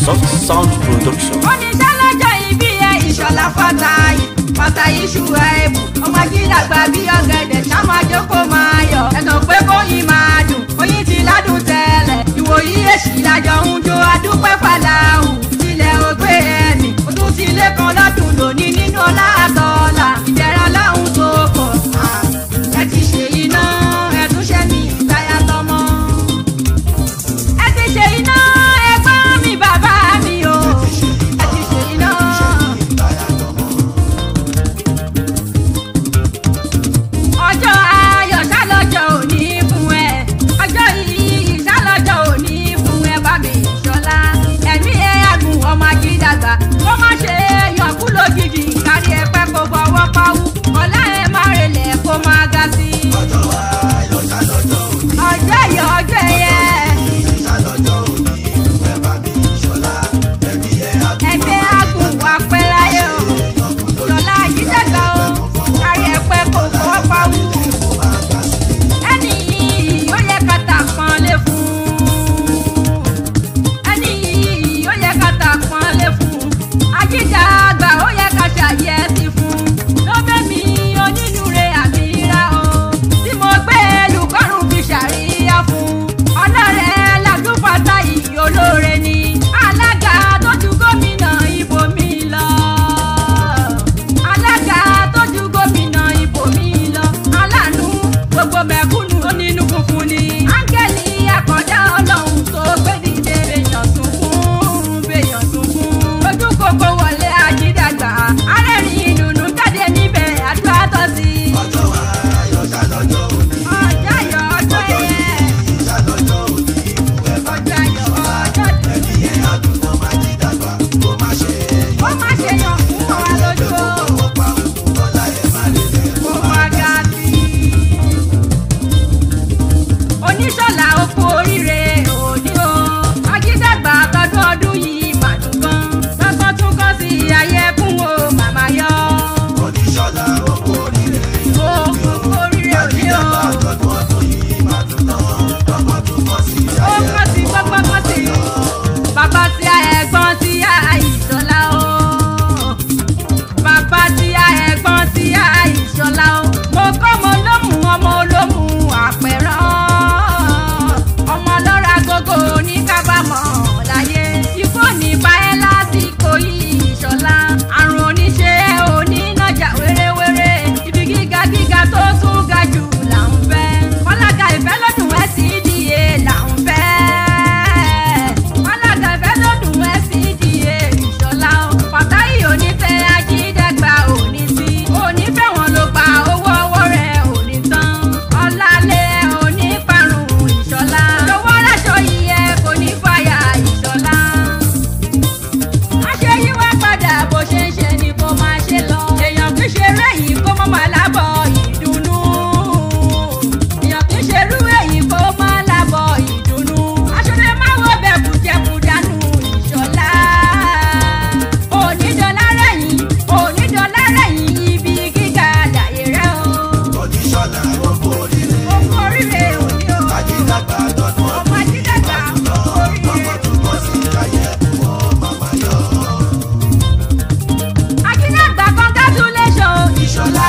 soft sound production. oníṣẹ́ lọ́jọ́ ìbí ẹ ìṣọ̀lá fatayi fatayi ṣùgbọ́n ẹ̀bù ọmọ jídàgbà bí ọ̀gẹ̀dẹ̀ ṣàmájọ́ kó máa yọ ẹ̀tàn pé kóyin máa dùn oyin ti ládùn tẹ́lẹ̀ ìwòyí èsì lájọ ń jó adúpẹ́ fàlàhù tilẹ̀ ògbé ẹ̀mí ó tún ti lé kan lọ́dún lónìí nínú ọlá àtọ́lá ìdẹ̀ra láhùn tó pọ̀ ẹ ti ṣe iná ẹ tún ṣe mí ìtayà tọmọ ẹ ti ṣe iná ẹgbọ́n mi bàbá mi o ẹ ti ṣe iná. ọjọ́ ayọ̀ ṣálọ́jọ́ òní fún ẹ ọjọ́ yìí ṣálọ́jọ́ òní fún ẹ bá mi ṣọlá ẹ̀mí ẹ àgùn ọmọ ajídàgbà kó má ṣe yọkú lójijì kárí ẹ pẹ́ kó fọwọ́ pawú ọ̀la ẹ má relẹ̀ kó má ga sí i. ọjọ́ ayọ̀ ọjọ́ ẹ̀yẹ. ẹgbẹ́ àgùn wà pẹ́ láyé o lọ́la àjídàgbà o kárí ẹ pẹ́ kó fọwọ́ pawú ẹni yìí ó yẹ ká ta pọ́n lé fún ẹni yìí ó yẹ ká ta pọ́n lé fún ajídàgbà ó yẹ ká ṣàyẹ sí fún lọ́bẹ̀ mi onínúure àmìíra o tí mo gbé lùkọ́rùn fi ṣàríyá fún ọlọ́rẹ̀ làdúfàtà yìí olóore ni alága tó ju gómìnà ìbò mi lọ alága tó ju gómìnà ìbò mi lọ aláàánú gbogbo mẹ̀kúnnù onínú funfun ni áńgẹ́lì àkọ́dá ọlọ́run tó gbé dìde bèèyàn sunkún bèèyàn sunkún ojú kòkó wọlé ajídàgbà arẹ́rìn ìdùnnú jáde níbẹ̀ àdúrà tọ́ sí i. ọjọ́ ayọ̀ ọjọ́ ẹ̀yẹ. ọjọ́ ayọ̀ ọjọ́ ó má ṣe yàn fún wa lójú o. Mo máa ga sí i. Oníṣọ́lá oko oríire òní o. Ajídàgbà tọdún ọdún yìí màdùn gan. Lọ́sàn tún kọ́ sí ayé fún o màmá yọ. Oko oríire òní o. Ó kọ́ sí gbọ́gbọ́ kọ́ sí. Bàbá tí a ẹ̀gbọ́n tí a ìṣọ̀lá o bàbá tí a ẹ̀gbọ́n tí a ìṣọ̀lá o. mo kọ́ mo lómù ọmọ olómù àpẹ̀rán. ọmọ lọ́ra gógó ní kábàámọ̀ láyé. ikú ní báyẹ̀ lásìkò yìí ìṣọ̀lá. àrùn oníṣe onínájà wéréwéré. ibi gíga gíga tó tún ga jù là ń fẹ́. kọ́lága ìfẹ́ lọ́dún ẹ̀ sí ìdíye là ń fẹ́. kọ́lága ìfẹ́ lọ́dún ẹ̀ sí ìdíye ìṣọ̀lá o. pàtàkì onífẹ́ ajídẹ́gbà òní sí. onífẹ́ wọn ló gba owó ọwọ́ rẹ̀ òní tán. ọ̀làlẹ̀ òní parun ìṣọ̀lá. lọ́wọ́ aláṣọ yíyẹ kò ní fàyà ìṣọ̀lá. àṣẹ yí wá padà bó ṣe ń ṣe ni kó máa ṣe lọ. èèyàn kì í ṣe eré yìí kó mọ́ máa lábọ̀ ìdùnnú. èèyàn kì í ṣe irú èyí kó máa lábọ̀ ìdùnnú. aṣọ́lẹ̀ máa wọ bẹ́ẹ̀ kùjẹ́kù dànù ìṣọ̀lá. onídọ̀lá rẹ̀yìn onídọ̀lá rẹ̀yìn ibi gíga àlàyé rẹ̀ o. oko oríire òní o. ọmọ ajídàgbà oríire. Akínyàgbà congratulation ìṣọ̀lá.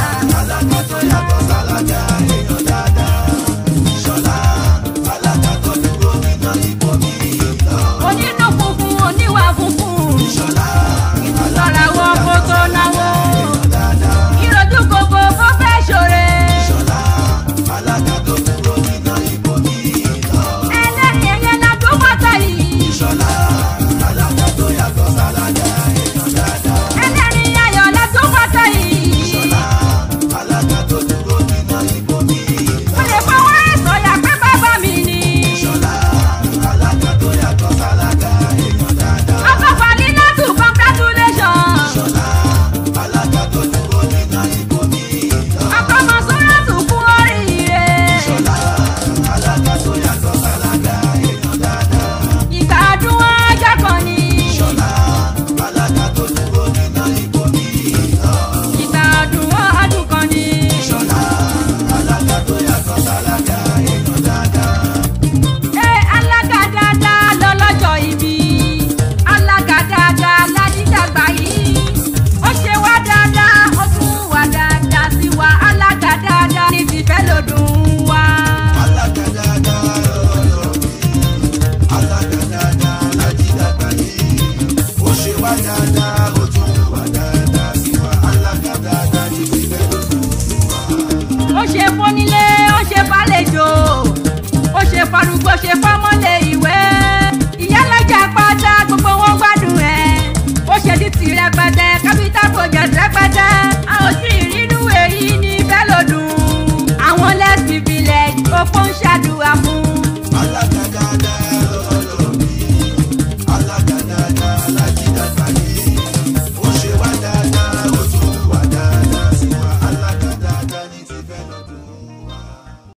Onínú funfun oníwà funfun. Ìtúsọ̀ra wọn kó tó náwó. Ìrojú gbogbo kó fẹ́ ṣòre. Ẹlẹ́rìí ẹyẹ la tó wọ́tọ̀ yìí. Ẹlẹ́rìí ayọ̀ la tó wọ́tọ̀ yìí. Mo lè fọwọ́ ẹ̀ sọ̀yà pé bàbá mi ni. Afẹ́fà ní Nátù congratulation. Àkọ́mọ sọ́ràtù fún oríire. ṣe fọ́mọ́lé ìwé ìyálọ́jà pátá gbogbo wọn gbádùn ẹ̀ ó ṣe ní ti rẹpẹtẹ capital project rẹpẹtẹ a ò tí ì rírú èyí ní bẹ́ẹ̀ lòdùn àwọn less privilege òpó ń ṣàdúrà fún